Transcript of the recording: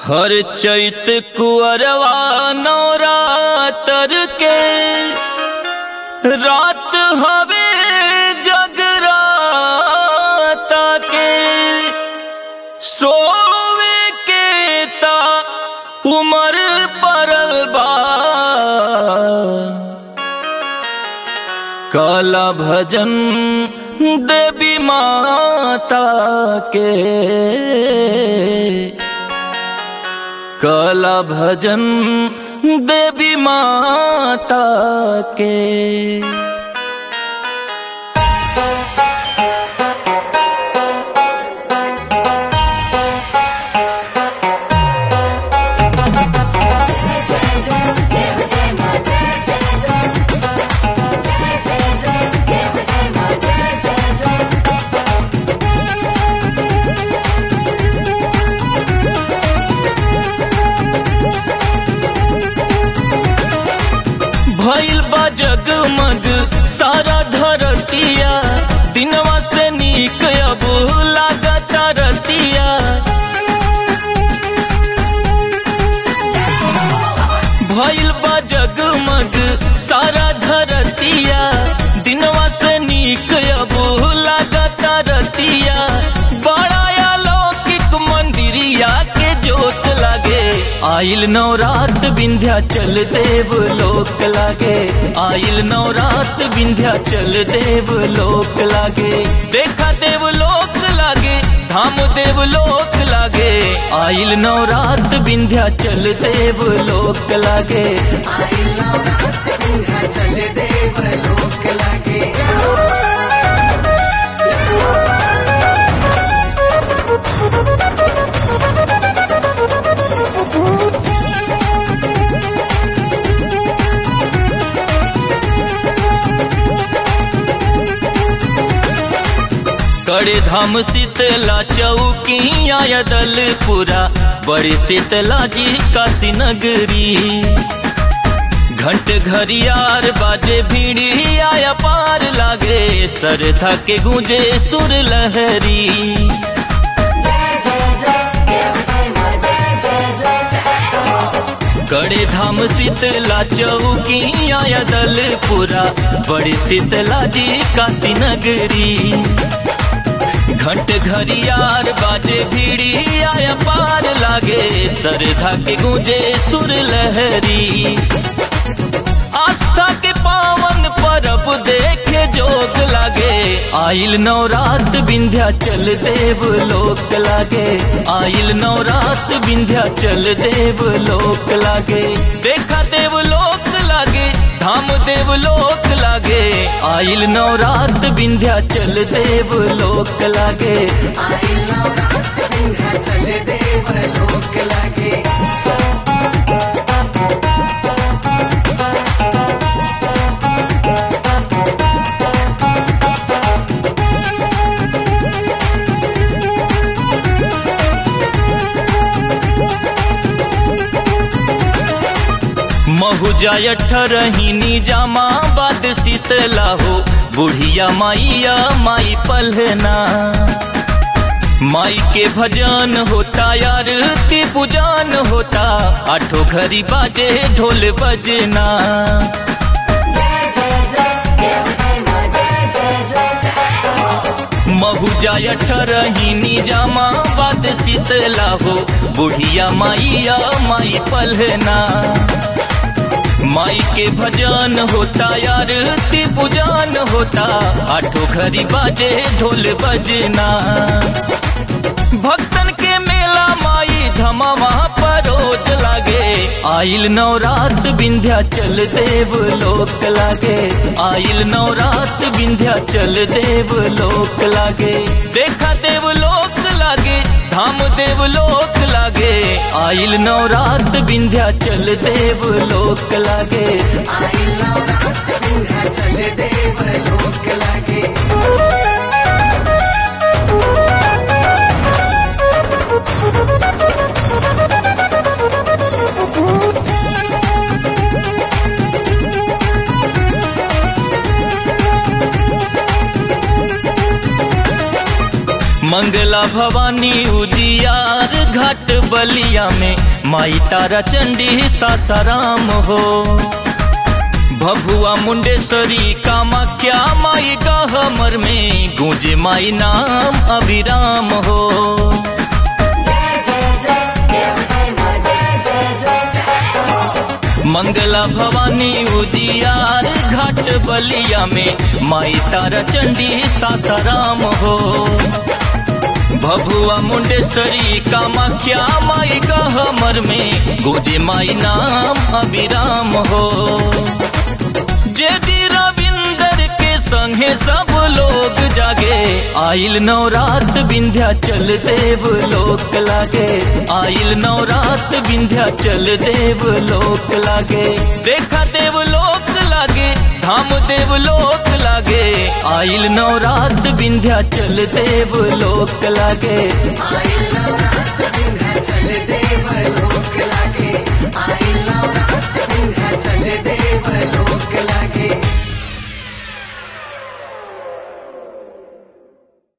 हर चैत कुअरवा नवरातर के रात हवे जगराता के सोवे के ता उमर परल बा काला भजन देवी माता के काला भजन देवी माता के भइल बा जगमग सारा धरतिया दिनवा से नीक अब लागत रतिया भइल बा जगमग सारा धरतिया दिनवा से नीक अब लागत रतिया बड़ा अलौकिक मंदिरिया के जोत लागे आइल नवरात विंध्या चल देव लोक लागे आइल नवरात विंध्या चल देव लोक लागे देखा देव लोक लागे धाम देव लोक लागे आइल नवरात विंध्या चल देव लोक लागे चल देव लोक लागे कड़े धाम शीतला चौकिया दलपुरा बड़ी शीतला जी काशी नगरी घंट घरियार बाजे भीड़ी आया पार लागे सरथा के गूंजे सुर लहरी कड़े धाम शीतला चौकिया दलपुरा बड़ी शीतला जी काशी नगरी घंट घरियार बाजे भीड़ी आया पार लागे सरधा के गूंजे सुर लहरी आस्था के पावन परब देखे जोग लागे आइल नवरात विंध्या चल देव लोक लागे आइल नवरात विंध्या चल देव लोक लागे देखा देव लोक लागे धाम देव लोक लागे आइल नवरात विंध्या चल देव लोक लागे चल देव लोक लागे महुजा अठरहिनी जामा बाद शीतला हो बुढ़िया माइया माई पलहना माई के भजन होता यार ती पूजन होता आठो घरी बाजे ढोल बजना महुजा अठरहिनी जामा बाद शीतला हो बुढ़िया माइया माई पलहना माई के भजन होता यार ती पूजन होता आठो घरी बाजे ढोल बजना भक्तन के मेला माई धमावा परोज लागे आइल नवरात विंध्या चल देव लोक लागे आइल नवरात विंध्या चल देव लोक लागे देखा देव लोक लागे धाम देव लोक लागे आइल नवरात विंध्या चल देव लोक लागे चल देव लोक लागे मंगला मंगला भवानी उजियार घाट बलिया में माई तारा चंडी सासाराम हो भभुआ मुंडेश्वरी कामाख्या माई का हमर में गूंजे माई नाम अभिराम हो जय जय जय देव जय माँ जय जय जय मंगला भवानी उजियार घाट बलिया में माई तारा चंडी सासाराम हो भभुआ मुंडेश्वरी कामाख्या माई का हमर में गोजे माई नाम अभिराम हो जेडी रविंदर के संगे सब लोग जागे आइल नवरात विंध्या चल देव लोक लागे आइल नवरात विंध्या चल देव लोक लागे देखा देव लोक लागे धाम देव लोक लागे आइल नवरात विंध्या चल देव लोक लागे आइल नवरात्र विंध्याचल देव